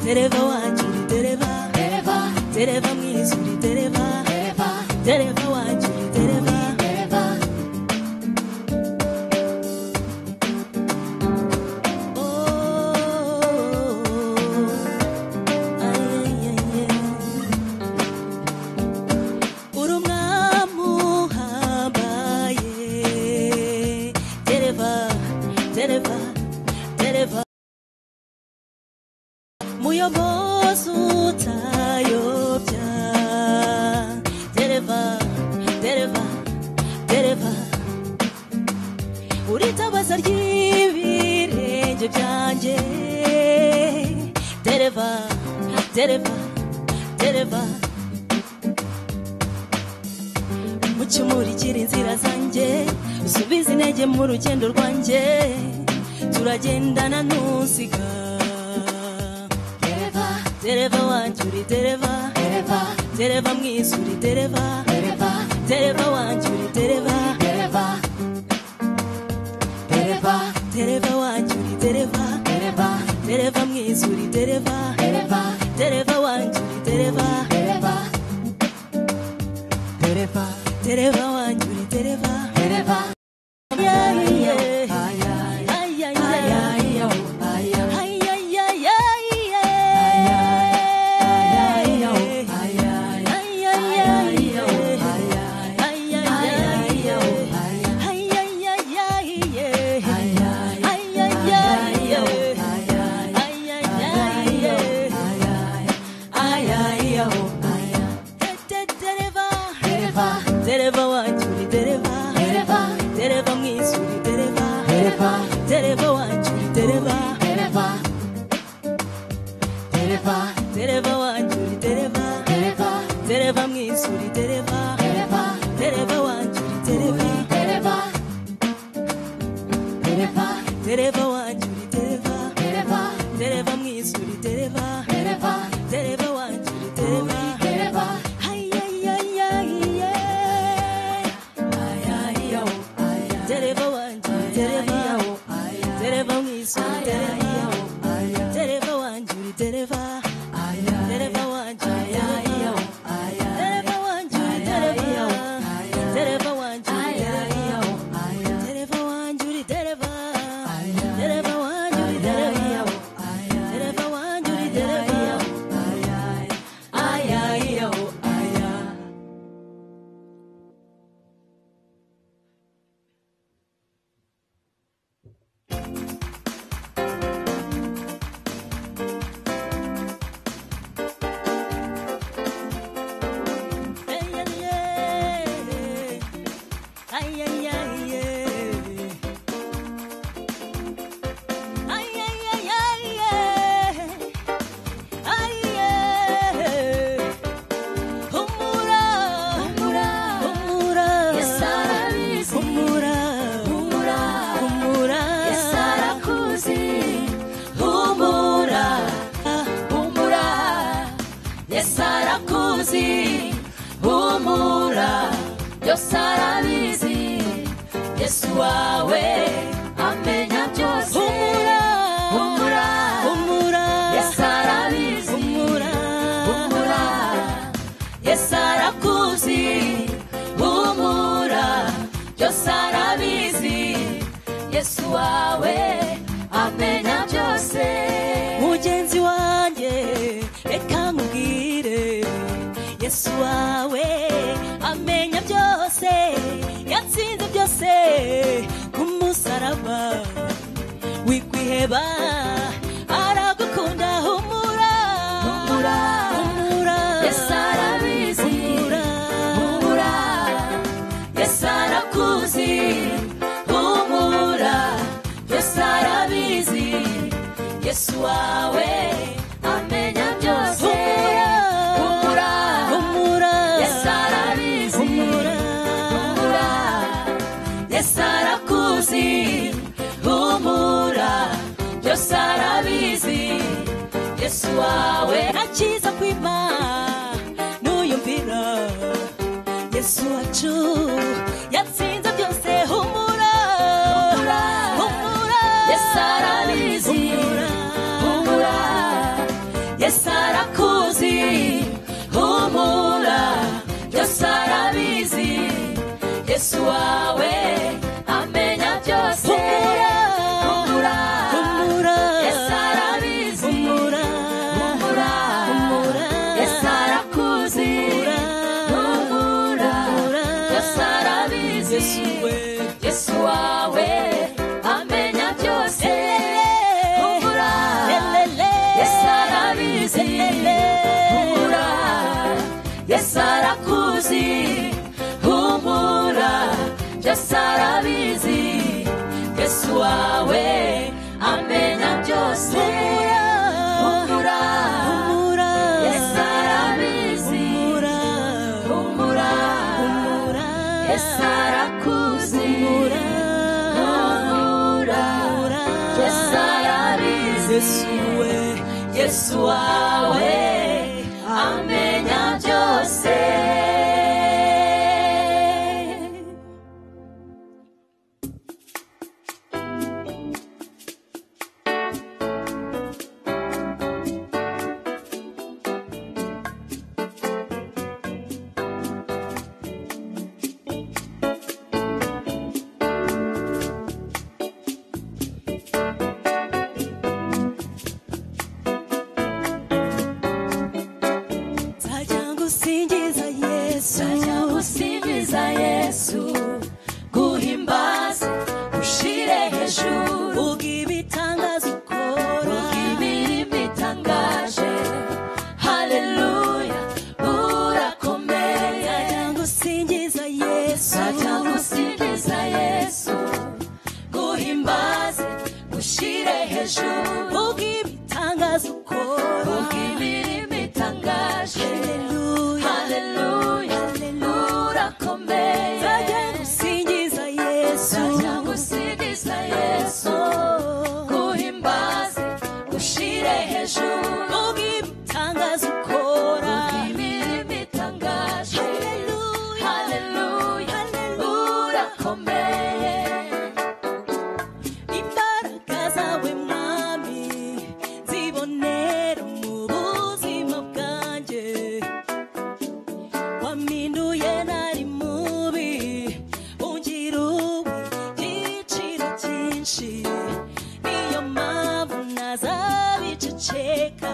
Tereva wanjiri tereva Tereva, Tereva mwisuri tereva tereva, Tereva wanjiri tereva tereva, Oh, oh, oh. Ay, ay, ay, ay. Uri umwami uhambaye Tereva, tereva, tereva muyobozi utayobya dereva dereva dereva uritabaza ry'ibirenge byanjye dereva dereva dereva mucumurikira inzira zanjye usubiza intege mu rugendo rwanjye turagendana ntusiga tereva, dereva wanjye uri dereva tereva, dereva mwiza uri dereva tereva, dereva wanjye uri dereva tereva, tereva, dereva wanjye uri dereva tereva, dereva mwiza uri dereva tereva, dereva wanjye uri dereva tereva, Tereva, dereva wanjye uri dereva tereva, Yeah, yeah. aya, Ay, ay, ay. aya, aya, aya, Ay, ay, ay, ay, yeah. aya, Ay, ay, ay, aya, yeah. aya, Ay, ay, ay, yeah. Ay, ay, ay, ay, yeah. Ay, ay, ay, yeah. Ay, ay, ay, yeah. Te- te- Dereva, tereva, dereva wanjye uri dereva, tereva, dereva mwiza uri dereva, tereva, dereva wanjye uri dereva, tereva, tereva, dereva wanjye uri dereva, tereva, dereva mwiza uri dereva, tereva, dereva wanjye uri dereva, tereva, tereva, dereva wanjye uri dereva, tereva, dereva mwiza uri dereva, tereva, dereva wanjye uri dereva. tereva, Ay, ay, ay, ay, yeah. Dereva wanjye uri dereva, dereva mwiza uri dereva, dereva wanjye uri dereva. Dereva wanjye dereva Dereva wanjye dereva Dereva wanjye dereva Dereva wanjye dereva Dereva wanjye dereva Dereva wanjye dereva Ay, ay, ay. Ay, ay, ay, ay. Ay, ay, ay, ay, ay. Ay, ay. Humura, humura, humura. Yes, arabizi. Humura, humura, humura. yasarakuzi, humura, Humura, humura, yasarakuzi, humura, byose arabizi, Yesu wawe amenya byose, humura, humura, humura. Yesu arabizi, Humura, humura, Yesu arakuzi, humura, byose arabizi, Yesu wawe amenya byose. mugenzi wanjye reka nkubwire yesu wawe amenya byose yatsinze byose ku musaraba wikwiheba aragukunda humura Humura. humura Yesu arabizi. humura humura yesu arakuzi humura yesu arabizi yesu wawe amenya byose humura humura yesu arabizi humura humura yesu arakuzi humura byose arabizi yesu wawe akiza kwima nuyumvira yesu wacu yatsinze byose humura Humura. humura Yesu arabizi. humura humura yesu arabizi yesu wawe amenya byose humura humura yesu arabizi humura humura humura yesu arakuzi humura humura humura yesu arabizi yesu we yesu wawe amenya byose nzajya gusingiza yesu tujya gusingiza yesu guhimbaza ushire hejuru ubwo ibitangaza ukora imirimo itangaje haleluya urakomeye nzajya gusingiza yesu tujya gusingiza yesu guhimbaza ushire hejuru ubwo ibitangaza ukora imirimo itangaje haleluya Haleluya, urakomeye. nzajya gusingiza yesu Nzajya gusingiza Yesu, guhimbaza, ushire hejuru. ubwo ibitangaza ukora Imirimo itangaje. haleluya Haleluya, haleluya urakomeye. imbaraga zawe mwami zibonera mu buzima bwanjye wampinduye nari mubi ungira ubu igiciro cyinshi niyo mpamvu nazabiceceka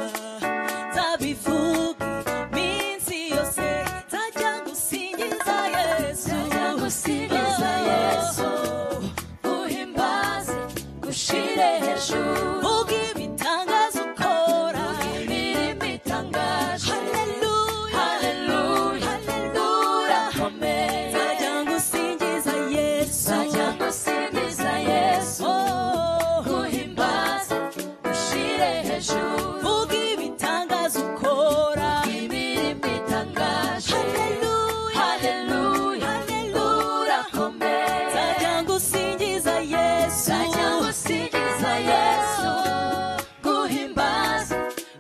nzabivuga iminsi yose nzajya gusingiza yesu Nzajya gusingiza Yesu, uhimbaze, ushire hejuru. Vuga ibitangaza ukora Imirimo itangaje. Haleluya Haleluya, urakomeye. Nzajya ngusingiza Yesu Nzajya gusingiza Yesu. Oh, guhimbaza ushire hejuru Vuga ibitangaza ukora imirimo itangaje Haleluya haleluya Haleluya urakomeye Nzajya ngusingiza Yesu sajya gusingiza yesu guhimbaza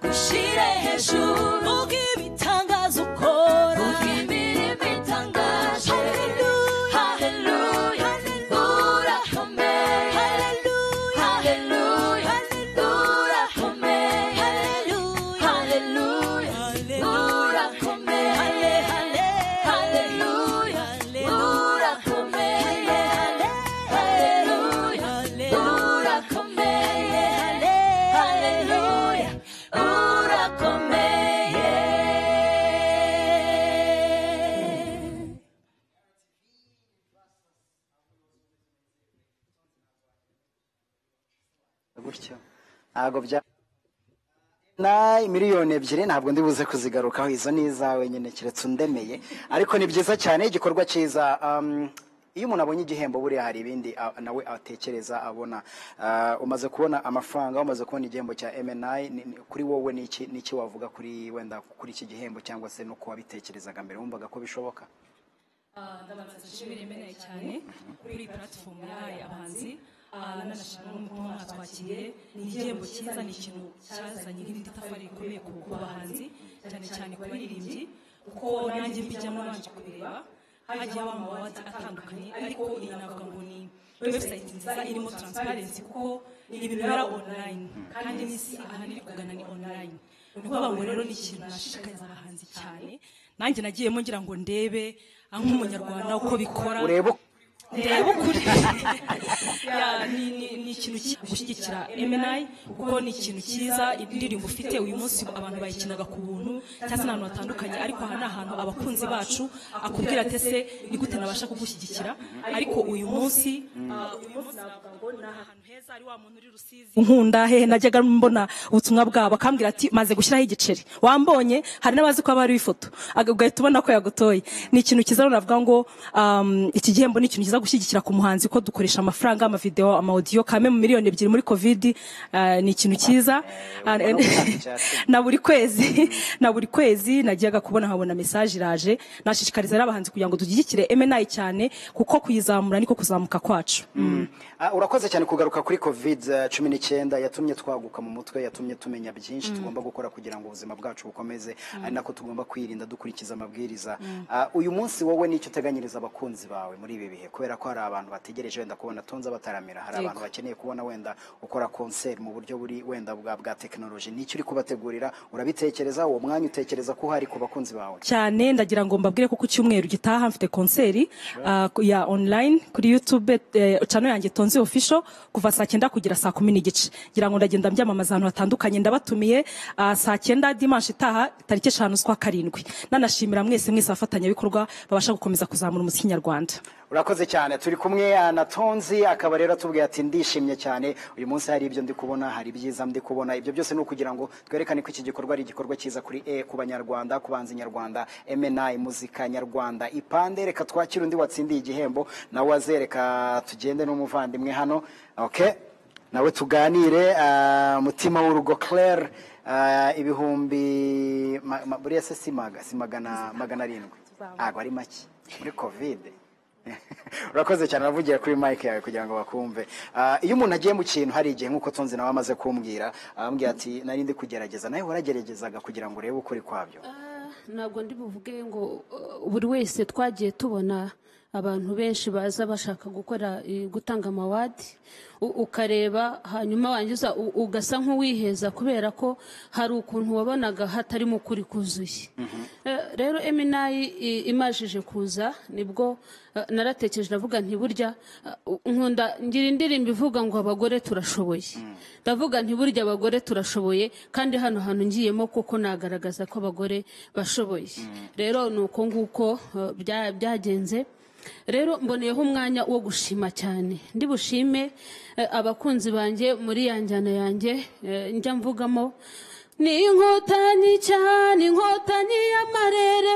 ushire hejuru Vuga ibitangaza ukora Vuga imirimo itangaje Haleluya haleluya urakomeye Haleluya haleluya urakomeye Haleluya haleluya urakomeye haleluya urakomeye haleluya urakomeye haleluya urakomeye gutyo ntabwo bya na miliyoni ebyiri ntabwo ndibuze kuzigarukaho izo ni izawe nyine keretse undemeye ariko ni byiza cyane igikorwa cyiza um, iyo umuntu abonye igihembo buriya hari ibindi ah, nawe atekereza abona Ah, umaze kubona amafaranga umaze kubona igihembo cya mni ni- ni- kuri wowe ni iki- ni iki wavuga kuri wenda kuri iki gihembo cyangwa se nuko wabitekerezaga mbere wumvaga ko bishoboka Ah, ndabanza dushimire imeneye cyane kuri iyi platifomu yahaye abahanzi Ah, nanashimira n'uko mwatwakiriye ni igihembo cyiza ni ikintu cyazanye nk'ibitafari bikomeye ku ku bahanzi cyane cyane ku baririmbyi kuko nanjye mbijyamo nabanje kubireba hagiye habamo amawadi atandukanye ariko iyi navuga ngo ni webusayiti nziza irimo taransiparensi kuko ni ibintu bibera onurayini kandi n'isi ahantu iri kugana ni onurayini ni ukuvuga ngo rero ni ikintu nashishikariza abahanzi cyane nanjye nagiyemo ngira ngo ndebe ah, nk'umunyarwanda uko bikora urebe uko- ndeba ukuri Ya, ni- ni- ni ikintu cyiza gushyigikira emenayi kuko ni ikintu cyiza indirimbo ufite uyu munsi abantu bayikinaga ku buntu cyangwa se n'ahantu hatandukanye ariko aha ni ahantu abakunzi bacu akubwira ati ese ni gute nabasha kugushyigikira ariko uyu munsi ah, uyu munsi navuga ngo ni ahantu heza ari wa muntu uri rusizi nkunda hehe najyaga mbona ubutumwa bwabo akambwira ati maze gushyiraho igiceri wambonye hari n'abazi ko aba ari ifoto ugahita ubona ko yagutoye ni ikintu cyiza rero navuga ngo um, iki gihembo ni ikintu cyiza tuza gushyigikira ku muhanzi ko dukoresha amafaranga amavideo amaudiyo kame mu miliyoni ebyiri muri covid ah, ni ikintu cyiza Ah, ubona ubushakashatsi. na buri kwezi na buri kwezi najyaga kubona nkabona mesaje iraje nashishikariza n'abahanzi kugira ngo dushyigikire MNI cyane kuko kuyizamura niko kuzamuka kwacu Ah, urakoze cyane kugaruka kuri covid eh, cumi n'icyenda yatumye twaguka mu mutwe yatumye tumenya byinshi tugomba gukora kugira ngo ubuzima bwacu bukomeze ari nako tugomba kwirinda dukurikiza amabwiriza Ah, uyu munsi wowe nicyo uteganyiriza abakunzi bawe muri ibi bihe kubera ko hari abantu bategereje wenda kubona tonza bataramira hari abantu bakeneye kubona wenda ukora concert mu buryo buri wenda bwa bwa tekinoloji nicyo uri kubategurira urabitekereza uwo mwanya utekereza ko uhari ku bakunzi bawe cyane ndagira ngo mbabwire ko ku cyumweru gitaha mfite konseri ah, ku- ya online kuri youtube eh, channel yanjye tonzi official kuva saa cyenda kugera saa kumi n'igice ngira ngo ndagenda mbyamamaza ahantu hatandukanye ndabatumiye ah, saa cyenda dimanshi itaha tariki eshanu z'ukwa karindwi nanashimira mwese mwese abafatanyabikorwa babasha gukomeza kuzamura umuziki nyarwanda urakoze cyane turi kumwe ah, na tonzi akaba rero atubwiye ati ndishimye cyane uyu munsi hari ibyo ndi kubona hari ibyiza ndi kubona ibyo byose ni ukugira ngo twerekane ko iki gikorwa ari igikorwa cyiza kuri e ku banyarwanda ku banzi nyarwanda mni muzika nyarwanda ipande reka twakire undi watsindiye igihembo nawe azereka tugende n'umuvandimwe hano okay nawe tuganire ah, mutima w'urugo claire ah, ibihumbi ma- ma- buriya se si maga- si magana magana arindwi ntabwo ari make muri covid urakoze cyane uravugira kuri mike yawe kugira ngo bakumve Ah, iyo umuntu agiye mu kintu hari igihe nk'uko tonzi nawe amaze kumbwira arambwira ati nari ndi kugerageza nawe warageragezaga kugira ngo urebe ukuri kwabyo ntabwo ndi buvuge ngo uh, buri wese twagiye tubona abantu benshi baza bashaka gukora eh, gutanga amawadi u- ukareba hanyuma wangiza u- ugasa nk'uwiheza kubera ko hari ukuntu wabonaga hatarimo ukuri kuzuye Eh, rero eminayi i- imajije kuza nibwo eh, naratekereje ndavuga nti burya eh, nkunda ngira indirimbo ivuga ngo abagore turashoboye ndavuga nti burya abagore turashoboye kandi hano hantu ngiyemo koko nagaragaza ko abagore bashoboye rero ni uko nguko eh, bya- byagenze rero mboneyeho umwanya wo gushima cyane ndi bushime eh, abakunzi banjye muri ya njyana yanjye eh, njya mvugamo ni inkotanyi cyane inkotanyi y'amarere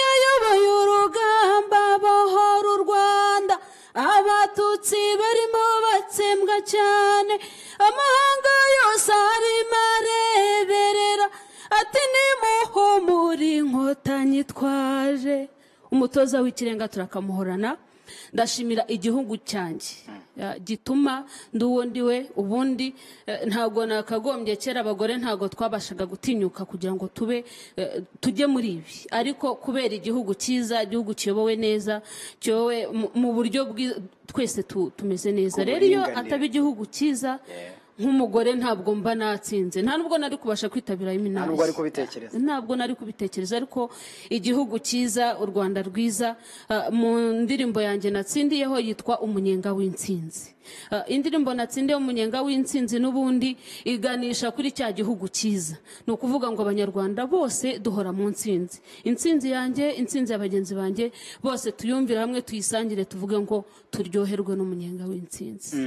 yayoboye urugamba bohora u rwanda abatutsi barimo batsembwa cyane amahanga yose arimo areberera ati nimuhumure inkotanyi twaje umutoza w'ikirenga turakamuhorana ndashimira igihugu cyanjye Ya, gituma ndi uwo ndi we ubundi eh, ntabwo nakagombye kera abagore ntabwo twabashaga gutinyuka kugira ngo tube eh, tujye muri ibi ariko kubera igihugu cyiza igihugu kiyobowe neza kiyobowe mu- mu buryo bwi- twese tu- tumeze neza Ku rero iyo buringanire. ataba igihugu cyiza nk'umugore ntabwo mba natsinze nta nubwo nari kubasha kwitabira Nta iminara nubwo wari kubitekereza. ntabwo nari kubitekereza ariko igihugu cyiza u rwanda rwiza ah, mu ndirimbo yanjye natsindiyeho yitwa umunyenga w'intsinzi Ah, indirimbo natsindiye umunyenga w'intsinzi n'ubundi iganisha kuri cya gihugu cyiza ni ukuvuga ngo abanyarwanda bose duhora mu ntsinzi intsinzi yanjye intsinzi ya bagenzi banjye bose tuyumvire hamwe tuyisangire tuvuge ngo turyoherwe n'umunyenga w'intsinzi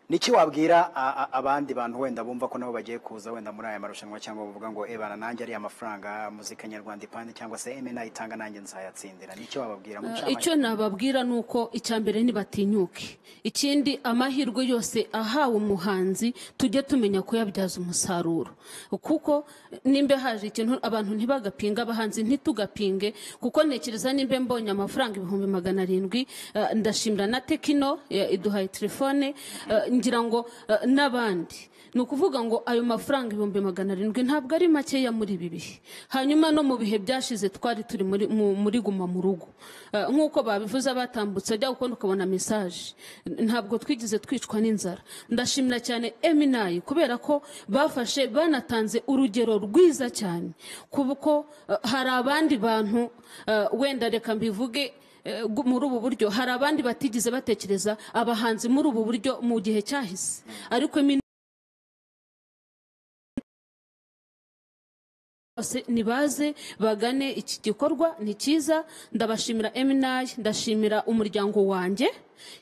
niki wabwira a- a- abandi bantu wenda bumva ko nabo bagiye kuza wenda muri aya marushanwa cyangwa bavuga ngo ebana nanjye ariya mafaranga muzika nyarwanda ipande cyangwa se mni itanga nanjye nzayatsindira nicyo wababwira mu Uh, icyo nababwira ni uko icya mbere ntibatinyuke ikindi amahirwe yose ahawe umuhanzi tujye tumenya kuyabyaza umusaruro kuko nimba haje ikintu abantu ntibagapinga abahanzi ntitugapinge kuko ntekereza nimba mbonye amafaranga ibihumbi magana arindwi uh, ndashimira na tekino ya- iduhaye telefone uh, ngira ngo uh, n'abandi ni ukuvuga ngo ayo mafaranga ibihumbi magana arindwi ntabwo ari makeya muri ibi bihe hanyuma no mu bihe byashize twari turi muri, mu, muri guma mu rugo Eh, nk'uko babivuze abatambutse ajya gukunda ukabona mesaje ntabwo twigize twicwa n'inzara ndashimira cyane eminayi kubera ko bafashe banatanze urugero rwiza cyane kuko eh, hari abandi bantu eh, wenda reka mbivuge Eh, gu- muri ubu buryo hari abandi batigeze batekereza abahanzi muri ubu buryo mu gihe cyahise ariko Emina- bose nibaze bagane iki gikorwa ni cyiza ndabashimira eminayi ndashimira umuryango wanjye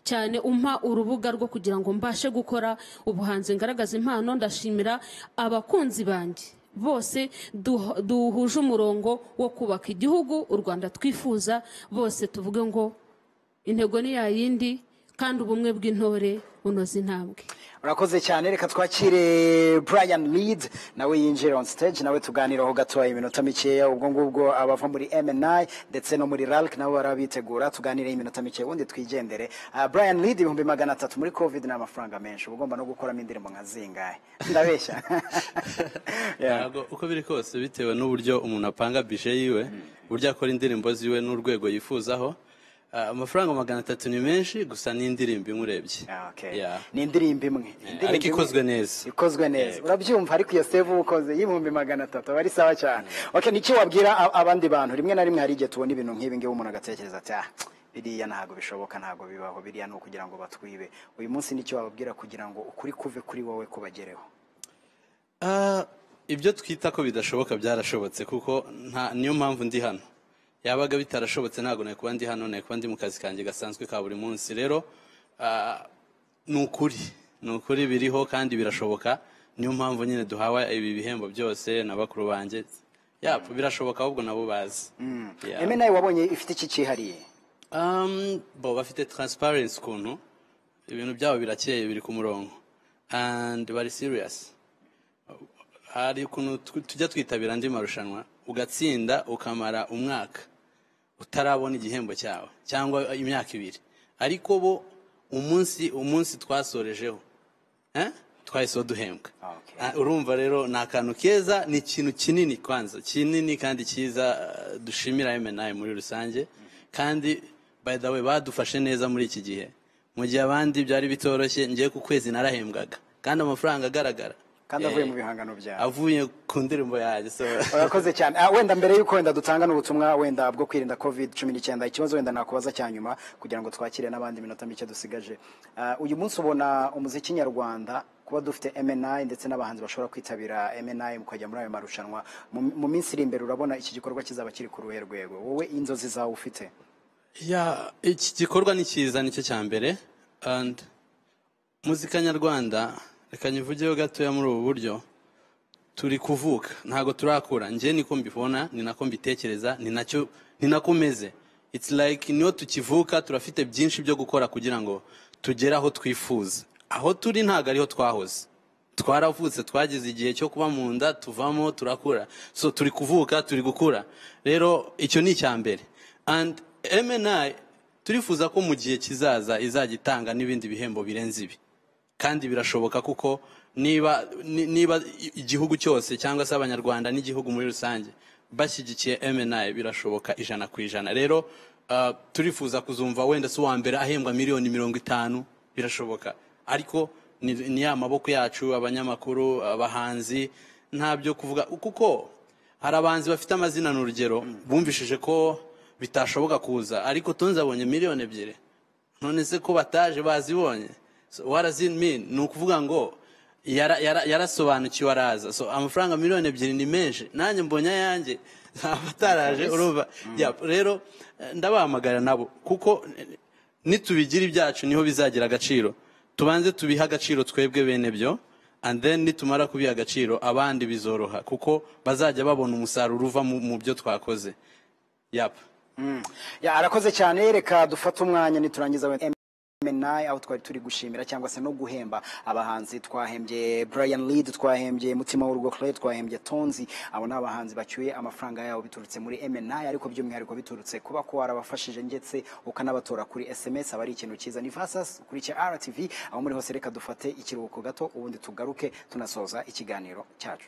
cyane umpa urubuga rwo kugira ngo mbashe gukora ubuhanzi ngaragaza impano ndashimira abakunzi banjye bose duh- duhuje umurongo wo kubaka igihugu u rwanda twifuza bose tuvuge ngo intego ni ya yindi kandi ubumwe bw'intore bunoza intambwe urakoze cyane reka twakire brian lead nawe yinjira on stage nawe tuganiraho gatoya iminota mikeya ubwo ngubwo abava muri mni ndetse no muri ralc nabo barabitegura tuganire iminota mikeya ubundi twigendere Ah, brian lead ibihumbi magana atatu muri covid ni amafaranga menshi uba ugomba no gukoramo indirimbo nka zingahe ndabeshya Yeah. ntabwo uko biri kose bitewe n'uburyo umuntu apanga bije yiwe uburyo akora indirimbo ziwe n'urwego yifuzaho Ah, amafaranga magana atatu ni menshi gusa ni indirimbo imwe urebye Ah, okay. Yeah. ni indirimbo imwe Indirimbo ariko imwe. ikozwe neza. ikozwe neza urabyumva ariko iyo save uba ukoze y'ibihumbi magana atatu aba ari sawa cyane okay niki wabwira a- abandi bantu rimwe na rimwe hari igihe tubona ibintu nk'ibi ngibi umuntu agatekereza ati ah biriya ntabwo bishoboka ntabwo bibaho biriya ni ukugira ngo batwibe uyu munsi nicyo wababwira kugira ngo ukuri kuve kuri wowe kubagereho Ah, ibyo twita ko bidashoboka byarashobotse kuko nta niyo mpamvu ndi hano yabaga bitarashobotse ntabwo nari kuba ndi hano nari kuba ndi mu kazi kanjye gasanzwe ka buri munsi rero ah, ni ukuri ni ukuri biriho kandi birashoboka niyo mpamvu nyine duhawe ibi bihembo byose na bakuru banjye yapfa birashoboka ahubwo nabo bazi Yeah. eme nawe wabonye ifite iki cyihariye Um, bo bafite transparency ukuntu ibintu byabo birakeye biri ku murongo and bari serious hari ukuntu tu- tujya twitabira andi marushanwa ugatsinda ukamara umwaka utarabona igihembo cyawe cyangwa imyaka ibiri ariko bo umunsi umunsi twasorejeho eh? twahise baduhembwa Okay. Ah, urumva rero ni akantu keza ni ikintu kinini kwanza kinini kandi cyiza eh, dushimira MNI muri rusange kandi by the way badufashe neza muri iki gihe mu gihe abandi byari bitoroshye ngiye ku kwezi narahembwaga kandi amafaranga agaragara kandi avuye Eh, mu bihangano byawe avuye ku ndirimbo yanjye so urakoze cyane Ah, wenda mbere y'uko wenda dutanga n'ubutumwa wenda bwo kwirinda covid cumi n'icyenda ikibazo wenda nakubaza cya nyuma kugira ngo twakire n'abandi minota mike dusigaje Ah, uyu munsi ubona umuziki nyarwanda kuba dufite mni ndetse n'abahanzi bashobora kwitabira mni mukajya muri ayo marushanwa mu mu minsi iri imbere urabona iki gikorwa kizaba kiri ku ruhe rwego wowe inzozi zawe ufite ya iki gikorwa ni cyiza nicyo cya mbere and muzika nyarwanda reka nyivugeho gatoya muri ubu buryo turi kuvuka ntabwo turakura njye niko mbibona ni nako mbitekereza ni nacyo ni nako meze it's like niyo tukivuka turafite byinshi byo gukora kugira ngo tugere aho twifuza aho turi ntabwo ariho twahoze twaravutse twageze igihe cyo kuba mu nda tuvamo turakura so turi kuvuka turi gukura rero icyo ni icya mbere and mni turifuza ko mu gihe kizaza izajya itanga n'ibindi bihembo birenze ibi kandi birashoboka kuko niba ni- niba igihugu cyose cyangwa se abanyarwanda n'igihugu muri rusange bashyigikiye mni birashoboka ijana ku ijana rero ah, turifuza kuzumva wenda si uwa mbere ahembwa miliyoni mirongo itanu birashoboka ariko ni ni ya maboko yacu abanyamakuru abahanzi nta byo kuvuga kuko hari abahanzi bafite amazina ni urugero bumvishije ko bitashoboka kuza ariko tonzi abonye miliyoni ebyiri none se ko bataje bazibonye so what does it mean ni ukuvuga ngo yara- yara- yarasobanukiwe araza so amafaranga miliyoni ebyiri ni menshi nanjye mbonye ayanjye abataraje urumva Yeah, rero eh, ndabahamagara nabo kuko eh, nitubigira ibyacu niho bizagira agaciro tubanze tubihe agaciro twebwe bene byo and then nitumara kubiha agaciro abandi bizoroha kuko bazajya babona umusaruro uva mu- mu byo twakoze yap Ya, arakoze cyane reka dufate umwanya niturangiza wenda MNI aho twari turi gushimira cyangwa se no guhemba abahanzi twahembye Brian Lead twahembye Mutima w'urugo Clay twahembye Tonzi abo ni abahanzi bacyuye amafaranga yabo biturutse muri MNI ariko by'umwihariko biturutse kuba ko warabafashije ndetse ukanabatora kuri SMS aba ari ikintu cyiza ni Vasas kuri cya RTV aho muri hose reka dufate ikiruhuko gato ubundi tugaruke tunasoza ikiganiro cyacu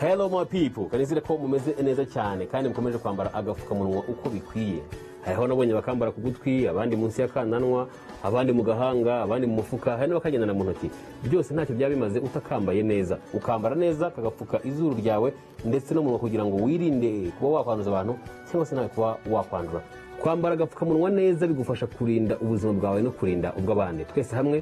hello my people kanizire ko mumeze neza cyane kandi mukomeje kwambara agapfukamunwa uko bikwiye hariho nabonye bakambara ku gutwi abandi munsi y'akananwa abandi mu gahanga abandi mu mufuka hari n'abakagendana mu ntoki byose ntacyo byaba bimaze utakambaye neza ukambara neza kagapfuka izuru ryawe ndetse n'umunwa kugira ngo wirinde kuba wakwanduza abantu cyangwa se nawe kuba wakwandura kwambara agapfukamunwa neza bigufasha kurinda ubuzima bwawe no kurinda ubw'abandi twese hamwe